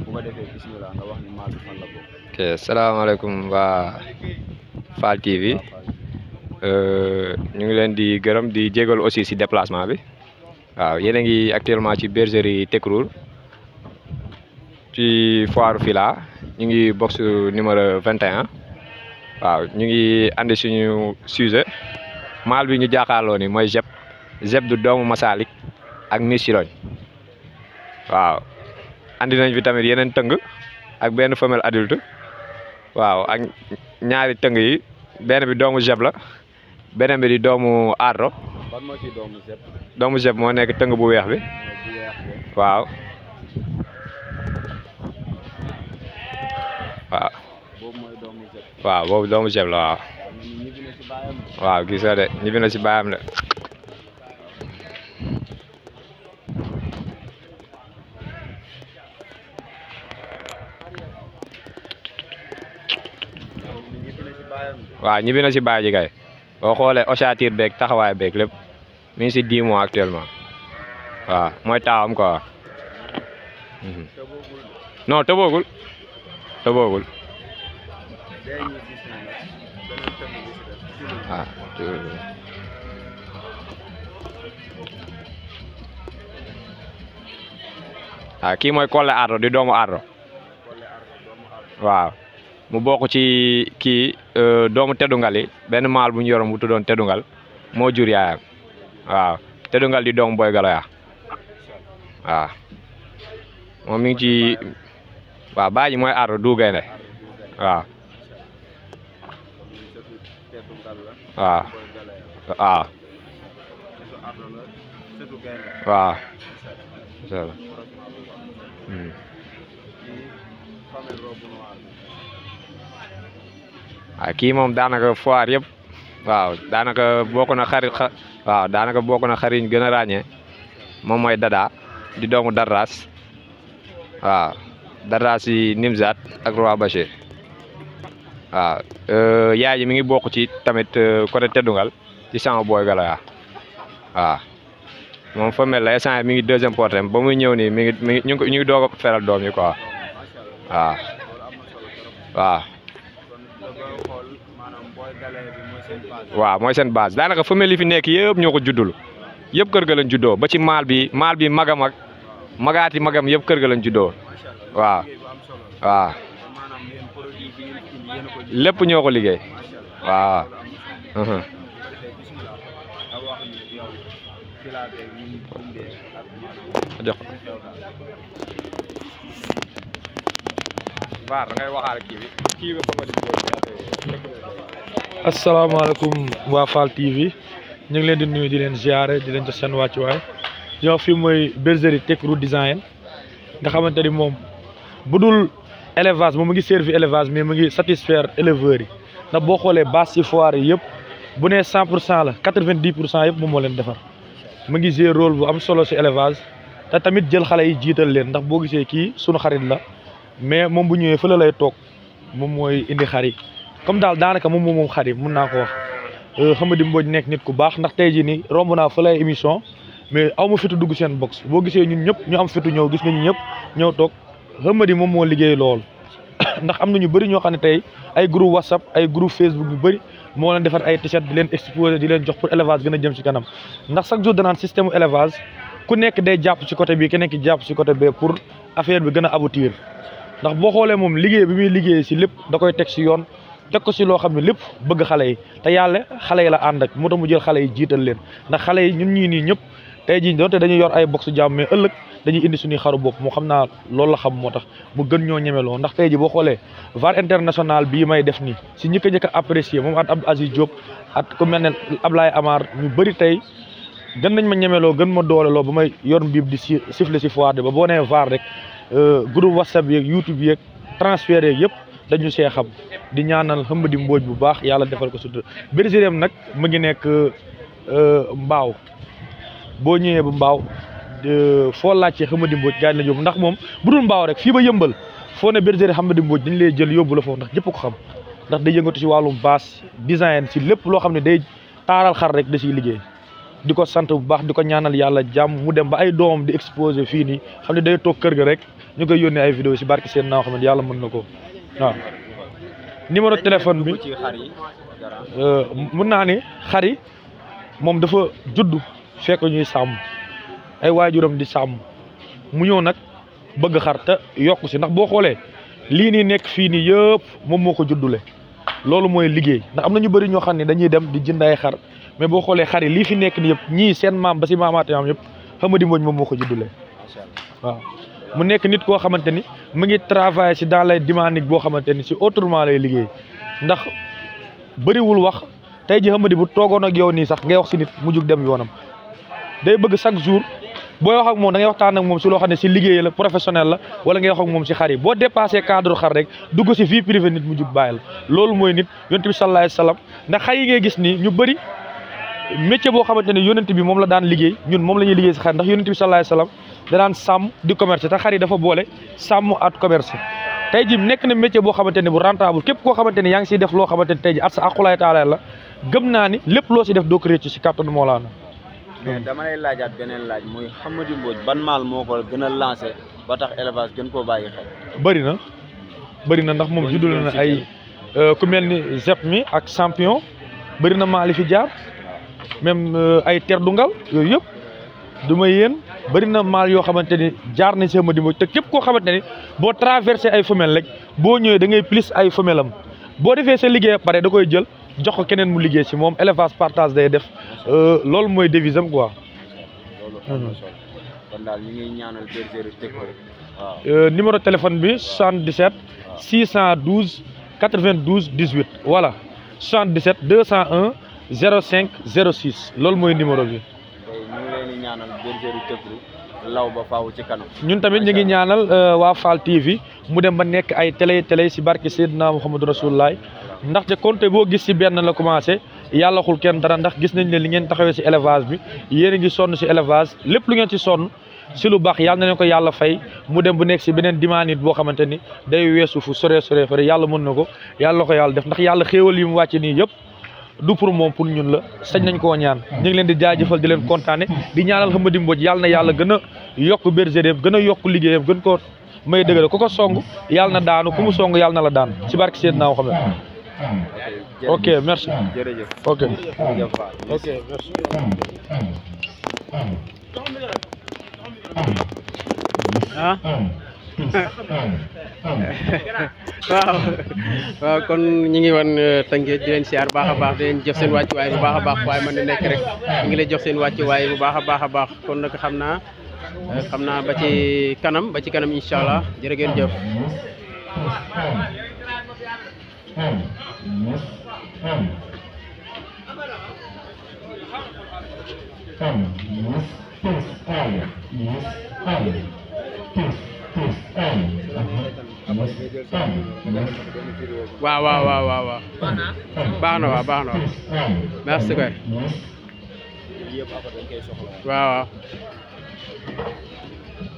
bu ko defee bismillah nga wax ni maal bi fan la bokk. ok salaamaaleykum waa Fall TV ñu ngi leen di gërëm di jégalu aussi si déplacement bi waaw yéen a ngi actuellement ci bergerie Tekrour ci foire Fila ñu ngi box numéro 21 waaw ñu ngi andi suñu sujet maal bi ñu jàkkaarloo ni mooy Jeb Jeb du doomu Masalik ak Miss Siroñ waaw andi nañ fi tamit yeneen tëng ak benn femelle adulte waaw ak ñaari tëng yi benn bi doomu Jeb la beneen bi di doomu Ardo ban moo ci doomu Zep doomu Jeb moo nekk tëng bu weex bi bu weex bi waaw waaw boobu mooy doomu Zep waaw boobu doomu Jeb la waaw waaw ñu ñibbi na ci baayam waaw gis nga de ñibbi na si baayam de ñu ñibbi na ci baayam waaw ñibbi na si baay ji kay boo xoolee ossature beeg taxawaay beeg lépp mi ngi si 10 mois actuellement waaw mooy taawam quoi mhm. te boogul non tëboogul tëboogul day ñu gis ne nag beneen tënk bi si def ci lu waaw tëboogul. waaw kii mooy Collé Ardo di doomu Ardo Collé Ardo doomu Ardo waaw mu bokk ci kii euh, doomu teddungal yi benn maal bu ñu yoroon bu tuddoon teddungal moo jur yaayam waaw teddungal di doomu boy galoya waaw moom mi ngi ci waaw baaji mooy Ardo du gaynde waaw ñu sëtu teetu ngal la waaw boy galaya waaw sëtu Ardo la sëtu gaynde waaw incha allah croisement bu baax Hmm. kii famille robe noire bi waaw kii moom daanaka foire yëpp waaw daanaka bokk na xarit xa waaw daanaka bokk na xarit ñu gën a ràññee moom mooy Dada di doomu Darras waaw Darras yi Nimzat ak Roi Bachir waaw euh, yaay ji mi ngi bokk ci tamit euh, côté Teddungal ci sama booy Galoya waaw moom fa mel la instant yii mi ngi deuxième portem ba muy ñëw nii mi ngi mi ngi ñu ngi ko- ñu ngi doog a feral doom yi quoi macha allah waaw loolu am na solo trop kon da koy xool maanaam boy galaya bi mooy seen base waaw mooy seen base daanaka femelle yi fi nekk yëpp ñoo ko juddul yëpp kër ga lañ juddoo ba ci maal bi maal bi magam ak magaati magam yëpp kër ga lañ juddoo macha allah waaw liggéey bu am solo la waaw kon maanaam yéen produit bi ngeen indi yéen a ko ji lépp ñoo ko liggéey macha allah waaw loolu am na solo uhum. bu ko defee bismillah nga wax ñu yow filaa beeg ñu ngi dundee ak maanaam jox ko xew daal Baar da ngay waxaale kii bi kii bi bëgg asalaamaaleykum waa Fall TV ñu ngi leen di nuyu di leen ziare di leen jox seen wàccuwaay di wax fii mooy bergerie Tekrour design nga xamante ni moom bu dul élevage moom mu ngi servi élevage mais mu ngi satisfaire éleveurs yi ndax boo xoolee base ci foire yi yëpp bu nee 100 pour cent la 90 pour cent yëpp moom moo leen defar mu ngi jouer rôle bu am solo ci élevage te tamit jël xale yi jiital leen ndax boo gisee kii sunu xarit la mais moom bu ñëwee fële lay toog moom mooy indi xar yi comme daal daanaka moom moom moom xar yi mun naa ko wax Xamadi Mbodj nekk nit ku baax ndax tey jii nii romb naa fa lay émission mais aw ma fitu dugg seen box boo gisee ñun ñëpp ñu am fitu ñëw gis nga ñu ñëpp ñëw toog Xamadi moom moo liggéey lool ndax am na ñu bëri ñoo xam ne tey ay groupe whatsapp ay groupe facebook yu bëri moo leen defar ay t-shirt di leen exposé di leen jox pour élevage gën a jëm ci kanam ndax chaque jour danaan système élevage ku nekk day jàpp ci côté bi keneen ki jàpp ci côté bee pour affaire bi gën a aboutir ndax boo xoolee moom liggéey bi muy liggéey si lépp da koy teg si yoon teg ko si loo xam ne lépp bëgg xale yi te yàlla xale yi la ànd ak moo tax mu jël xale yi jiital leen ndax xale yi ñun ñii nii ñëpp tey jii doonte dañuy yor ay box jàmm mais ëllëg dañuy indi suñuy xaru bopp moo xam naa loolu la xam moo tax mu gën ñoo ñemeloo ndax tey ji boo xoolee VAR international bii may def nii si ñi ko njëkk a apprécier moom at Abdou Aziz Diop at ku mel ne Ablaye Amar ñu bëri tey gën nañ ma ñemeloo gën ma dooleloo ba may yor mbiib di si siffler si foire de ba boo nee VAR rek groupe whatsapp yeeg youtube yeeg transfert yeeg yëpp dañu see xam di ñaanal Xamadi Mbodj bu baax yàlla defal ko sutura bergerie am nag mu ngi nekk mbaaw boo ñëwee ba mbaaw foo laajtee Xamadi Mbodj gaañ la yóbbu ndax moom bu dul mbaaw rek fii ba yëmbal foo ne bergerie Xamadi Mbodj dañ lay jël yóbbu la foofu ndax ñëpp ko xam ndax day yëngatu si wàllum baas design si lépp loo xam ne day taaral xar rek da siy liggéey di ko sant bu baax di ko ñaanal yàlla jàmm mu dem ba ay doomam di exposé fii nii xam ne day toog kër ga rek ñu koy yónnee ay vidéo si barki seen naa xam ne yàlla mën na ko waaw numéro téléphone bi ci xar yi garaan euh, mun naa ni xar yi moom dafa judd fekk ñuy sàmm ay waajuram di sàmm mu ñëw nag bëgg xar te yokku si ndax boo xoolee lii nii nekk fii nii yëpp moom moo ko juddule loolu mooy liggéey ndax am na ñu bëri ñoo xam ne dañuy dem di jënd ay xar mais boo xoolee xar yi lii fi nekk nii yëpp ñii seen maam ba si maamaate maam yëpp Hamady Mbodj moom moo ko juddule macha allah waaw mu nekk nit koo xamante ni mu ngi travailler si dans les dynamiques boo xamante ni si autrement lay liggéey ndax bëriwul wax tey ji Hamady bu toogoon ak yow nii sax ngay wax si nit mu jug dem yoonam day bëgg chaque jour booy wax ak moom da ngay waxtaan ak moom si loo xam ne si liggéey la professionnel la wala ngay wax ak moom si xar yi boo dépassé cadre xar rek dugg si vie privée nit mu jug bàyyi la loolu mooy nit yonent bi sallallahu alayhi wasallam ndax xar yi ngay gis nii ñu bëri métier boo xamante ne yonent bi moom la daan liggéey ñun moom la ñuy liggéey si xar ndax yonent bi sallallahu alayhi wasallam da daan sàmm di commerce te xar yi dafa boole sàmm at commerce tey ji nekk na métier boo xamante ne bu rentable képp koo xamante ne yaa ngi siy def loo xamante ne tey ji at sa aqulaay taala la gëm naa ni lépp loo si def doo ko réccu si kàttanu Mawlaana mais dama lay laajaat beneen laaj muy Hamady Mbodj ban maal moo ko gën a lancé ba tax élevage gën koo bàyyi xel bëri na bëri na ndax moom Boo ñu juddul doon na citer. ay euh, ku mel ni Zep mi ak champion bëri na maali fi jaar même euh, ay ter du ngal yooyu yëpp du ma yéen bëri na maal yoo xamante ni jaar na si Hamady Mbodj te képp koo xamante ni boo traversé ay femelles rek boo ñëwee da ngay plus ay femelle am boo defee sa liggéey ba pare da koy jël jox ko keneen mu liggéey si moom élevage partage day def euh, loolu mooy devise am quoi. loolu am na solo kon daal ñu ngi ñaanal bergerie Tekko waaw Euh, numéro téléphone bi 77 612 92 18 voilà 77 201 05 06 loolu mooy numéro bi tey ñu ngi leen di ñaanal bergerie Tekko law ba faaw ci kanam ñun tamit ñu ngi ñaanal euh, waa Fall TV mu dem ba nekk ay télé télé si barke Seydina Mouhamadou Rasulullah ndaxte compte boo gis si benn la commencé yàlla xul kenn dara ndax gis nañ ne li ngeen taxawee si élevage bi yéen a ngi sonn si élevage lépp lu ngeen ci sonn si lu baax yàlla na leen ko yàlla fay mu dem bu nekk si beneen dimanche boo xamante ni day weesu fu sore sore fare yàlla mën na ko yàlla na ko yàlla def ndax yàlla xéewal yi mu wàcc nii yëpp du pour moom pour ñun la sañ nañ koo ñaan ñu ngi leen di jaajëfal di leen kontaane di ñaanal Hamady Mbodj yàlla na yàlla gën a yokk bergerie gën a yokk liggéeyam gën ko may dëgëral ku ko song yàlla na daanu ku mu song yàlla na la daan ci barke Seydina Muhammad ok merci jërëjëf ok jërëjëf Fall ok merci ah waaw waaw kon ñi ngi wan Tëngéej di leen siyaar bu baax a baax di leen jox seen wàccuwaay bu baax a baax waaye man di nekk rek ñu ngi lay jox seen wàccuwaay bu baax a baax a baax kon nag xam naa eh, xam naa ba ci kanam ba ci kanam incha allah jërë ngeen jëf. waaw waaw waaw waaw waaw baax na waaw baax na waaw merci kay yëpp après dañ koy soxla waaw waaw